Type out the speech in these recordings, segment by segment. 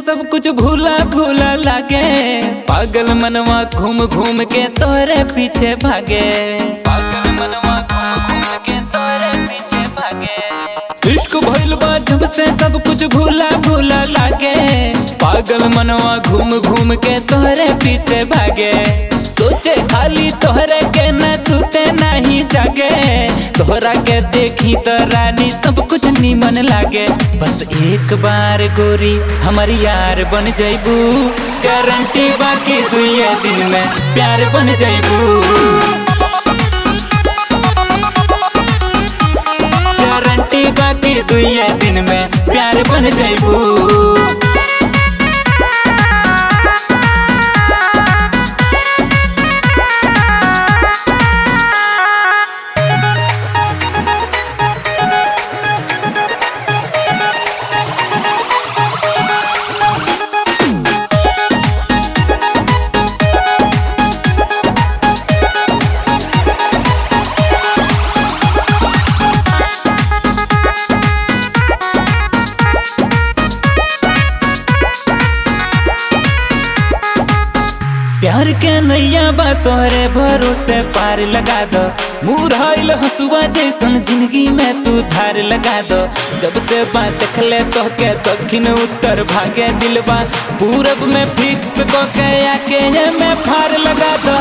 सब कुछ भूला भूला लागे पागल मनवा घूम घूम के तोरे पीछे भागे पागल मनवा घूम घूम के तोरे पीछे भागे इश्क भइल बा जब से सब कुछ भूला भूला लागे पागल मनवा घूम घूम के तोरे पीछे भागे सोचे खाली तोहरे के न सुते नहीं जागे तोहरा के देखी तो रानी सब कुछ नीमन लागे बस एक बार गोरी हमारी यार बन जैबू गारंटी बाकी दुए दिन में प्यार बन जैबू गारंटी बाकी दुए दिन में प्यार बन जैबू प्यार के नैया बा तोहरे भरोसे पार लगा दो मुरहल हसुआ जैसन जिंदगी में तू धार लगा दो जब से बात देखले तो के दक्षिण उत्तर भागे दिलबा पूरब में फिक्स को के आके ये में फार लगा दो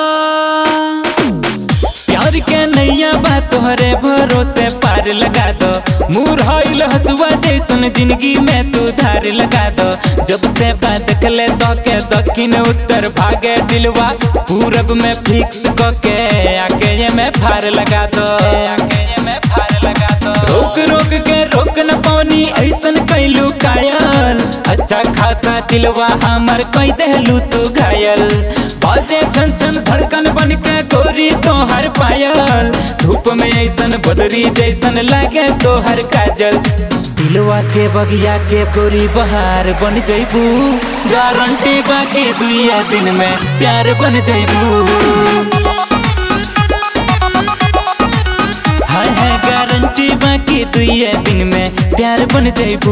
प्यार के नैया बा तोहरे भरोसे पार लगा दो मुरहल हसुआ जैसन जिंदगी में तू धार लगा दो जब से बात देखले तो के दक्षिण उत्तर भागे दिलवा पूरब में फिक्स को के आके ये में फार लगा दो आके ये में फार लगा दो रोक रोक के रोक न पानी ऐसन कैलू कायल अच्छा खासा दिलवा हमर कई देलू तू घायल बाजे छन छन धड़कन बन के गोरी तोहर पायल धूप में ऐसन बदरी जैसन लागे तोहर काजल दिलवा के बगिया के गोरी बहार बन जैबू गारंटी बाकी दुइया दिन में प्यार बन जैबू हाय हाय गारंटी बाकी दुइया दिन में प्यार बन जैबू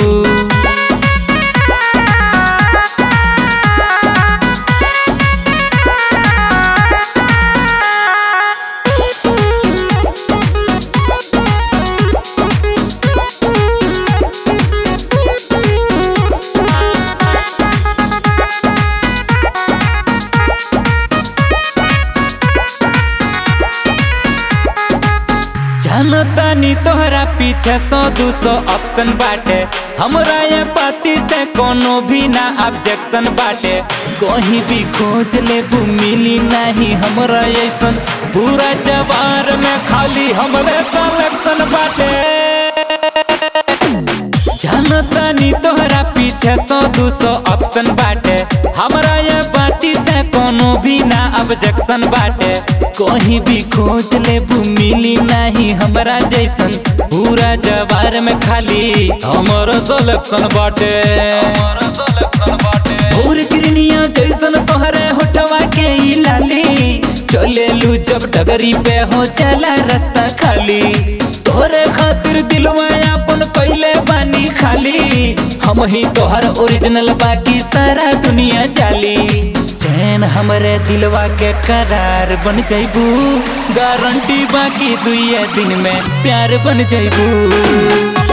जानतानी तोहरा पीछे सौ दू सौ ऑप्शन बाटे हमरा ये पाती से कोनो भी ना ऑब्जेक्शन बाटे कहीं भी खोज लेबू मिली नहीं हमरा ऐसन पूरा जवार में खाली हमरे सलेक्शन बाटे जानतानी तोहरा पीछे सौ दू सौ ऑप्शन बाटे हमरा ये बाती से कोनो भी ना ऑब्जेक्शन बाटे कहीं भी खोज लेबू मिली नहीं हमरा जैसन पूरा जवार में खाली हमरो सलेक्शन बाटे भोर किरनिया जैसन तोहरे होठवा के ई लाली चले लू जब डगरी पे हो चला रास्ता खाली तोहरे खातिर दिलवा अपन पहले बानी खाली हम ही तोहर ओरिजिनल बाकी सारा दुनिया चाली चैन हमरे दिलवा के करार बन जैबू गारंटी बाकी दुइये दिन में प्यार बन जैबू